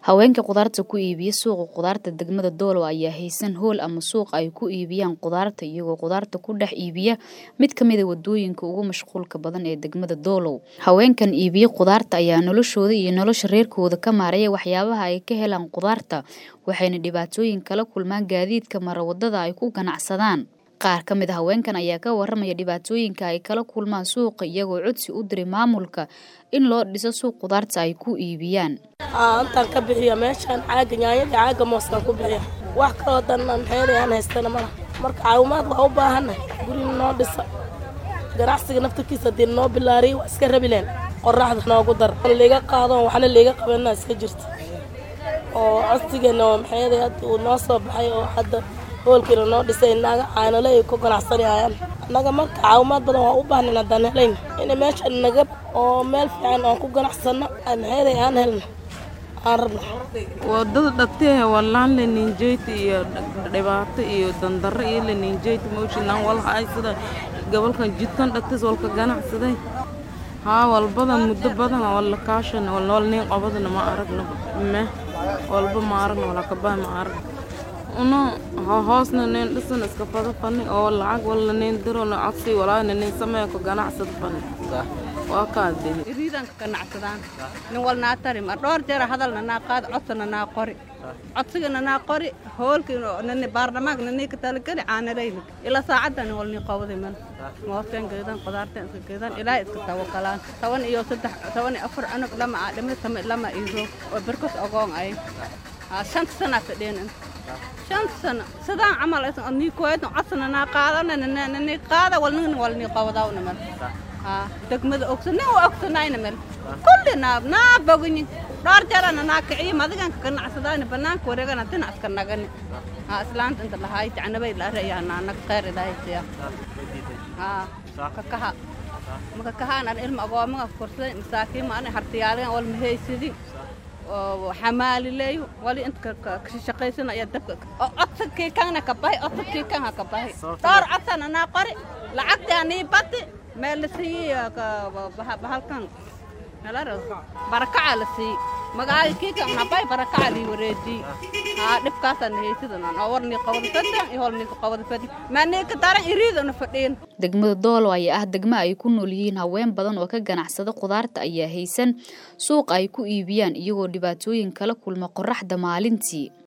Haweenka khudaarta ku iibiya suuqa khudaarta degmada Doolow ayaa haysan hool ama suuq ay ku iibiyaan khudaarta iyagoo khudaarta ku dhex iibiya mid ka mid a wadooyinka ugu mashquulka badan ee degmada Doolow. Haweenkan iibiya khudaarta ayaa noloshooda iyo nolosha reerkooda ka maareeya waxyaabaha ay ka helaan khudaarta waxayna dhibaatooyin kala kulmaan gaadiidka mara wadada ay ku ganacsadaan. Qaar ka mid a haweenkan ayaa ka warramaya dhibaatooyinka ay kala kulmaan suuqa iyagoo codsi u diray maamulka in loo dhiso suuq khudaarta ay ku iibiyaan. intaan ka bixiya meeshaan caaga yaanyada caaga mooskaan ku bixiya wax kaloo dan maxeeday aan haystana malaha marka caawimaad waa u baahannahay gurina noo dhisa ganacsiga naftarkiisa haddii noo bilaariyo waa iska rabileen qoraxda noogu dar liiga qaado waxna liiga qabana iska jirta oo codsigeena oo maxeeday hadda uu noo soo baxay oo hadda hoolkiina noo dhisay naaga caanale ay ku ganacsanayaan annaga marka caawimaad badan waa u baahnayn haddaan helayn in meesha naga oo meel fiican oon ku ganacsano maxeeday aan helno aan rabno wadada dhabteehe wallaan leninjeyti iyo dhibaato iyo dandarro iyo leninjeyti mooshinaan walhaay sida gobolkan jidkan dhagtis walka ganacsaday haa walbada muddo badan walla kaashan wal nin qabadana ma aragno me walba ma aragno wala kabaa ma aragno uno hoosna nin dhisan iska fada fani oo lacag walla nin diro na codsi walaana nin sameeyo ka ganacsada fani waa kaadee iriidanka ganacsadaan nin walnaa tari mar dhowr jeer hadalna naa qaad codsana naa qori codsigana naa qori hoolkii nani baarlamaanka nanii ka talageli caanalayna ilaa saacadda nin walnii qowday man moosteen geedan qudaarteen iska geedan ilaa iska tawakalaan toban iyo saddex toban iyo afar cunug lama aa dhimay tama lama iiro oo berkos ogoon ay shanta sanaa fadheen shan sano sidaan camal nii kuweedna codsana naa qaadana nanii qaada walnin walnii qowdawna man degmada ogsan nin u ogsanayna mel kulli naab naa boginyi dhowr jeerana naa kiciyo madigan ka ganacsadaani banaanka wareegana dina iska nagani haa islaanta inta lahaay jacnabay la arayaana anaga khayr ilaahaysiya haa kakaha maka kahaan an ilma agoomaga korsaday masaakiima ana hartiyaalagan wal mahaysidin xamaalileeyo wali inta kashaqaysanaya dabka codsadkii kanna ka bahi codsadkii kan ha ka bahi dhowr codsana naa qori lacagtii anii badi meel la siiyey bahalkan barakaca la siiyey magaaga kiikan habay barakaca lii wareejiyey haa dhibkaasaan haysidanan oo warnii qabada fadan iyo holnii qabada fadi maanii ka daran iriidana fadhiin degmada doolow ayaa ah degmo ay ku nool yihiin haween badan oo ka ganacsada khudaarta ayaa haysan suuq ay ku iibiyaan iyagoo dhibaatooyin kala kulma qorraxda maalintii